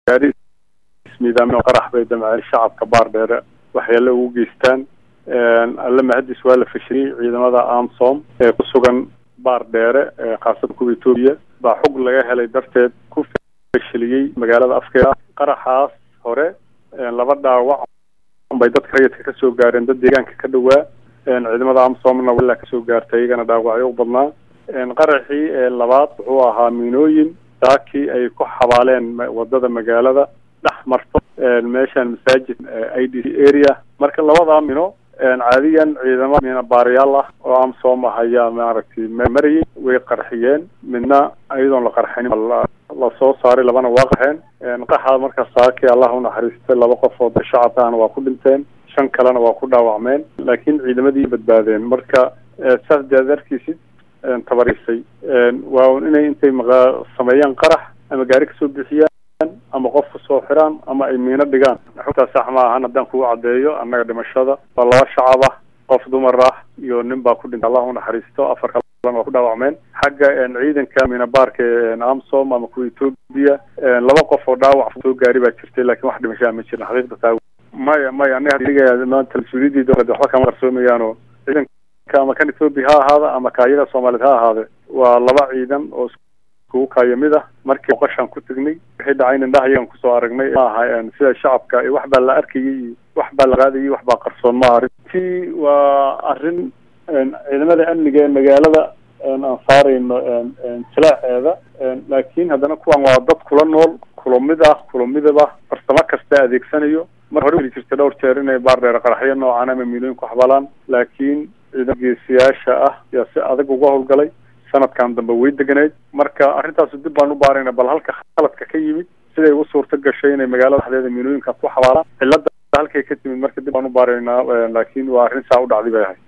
gaari ismiidaamin qarax bay damceen shacabka baardheere waxyaale ugu geystaan alle mahadis waa la fashiyey ciidamada amsom ee ku sugan baardheere khaasatan kuwa etoobiya baa xog laga helay darteed ku fashiliyey magaalada afkeeda qaraxaas hore laba dhaawac bay dadka rayidka kasoo gaareen dad deegaanka ka dhawaa ciidamada amsomna walaa kasoo gaartay iyagana dhaawacyo u badnaa qaraxii labaad wuxuu ahaa miinooyin saakii ay ku xabaaleen wadada magaalada dhex marto meeshan masaajid i d c area marka labadaa mino caadiyan ciidamo mina baarayaal ah oo amsom ah ayaa maaragtay marayay way qarxiyeen midna iyadoon la qarxinin lasoo saaray labana waa qaxeen qaxa marka saakii allah unaxariistay laba qof oo shacabka ahna waa ku dhinteen shan kalena waa ku dhaawacmeen laakiin ciidamadii badbaadeen marka saas dead arkiisid tabarisay waa inay intay maqa sameeyaan qarax ama gaari kasoo bixiyaan ama qof kusoo xiraan ama ay miino dhigaan xogtaa sax ma ahan haddaan kugu caddeeyo annaga dhimashada waa laba shacab ah qof dumar ah iyo nin baa ku dhintay allah unaxariisto afar kalena waa ku dhaawacmeen xagga ciidanka minabaarka amsom ama kuwa etoobiya laba qof oo dhaawac soo gaari baa jirtay lakin wax dhimashaa ma jirin xaqiiqda taa maya maya aniga maanta mas-uuliyadii dowladda waxba kama qarsoomayaano ciidanka ama kan etoobiya ha ahaada ama kaayada soomaaliyeed ha ahaade waa laba ciidan oo kugu kaayo mid ah markii boqoshaan ku tegnay wixii dhacay indhaha iyagan kusoo aragnay maaha sida shacabka wax baa la arkayay iyo wax baa la qaadayay wax baa qarsoon maaha arrintii waa arrin ciidamada amniga ee magaalada aan saarayno silaaceeda laakiin haddana kuwan waa dad kula nool kulamid ah kulamidaba farsamo kasta adeegsanayo mar hore weli jirta dhowr jeer inay baardheer qaraxyo noocan ama miilooyin ku xabalaan laakiin ciidan geesiyaasha ah yaa si adag uga howlgalay sanadkan dambe way deganayd marka arrintaas dib baan u baarayna bal halka khaladka ka yimid siday u suurta gashay inay magaalada dhexdeeda miilooyinkaas ku xabaalaan cilada halkay ka timid marka dib baan u baaraynaa laakiin waa arrin saa u dhacday bay ahay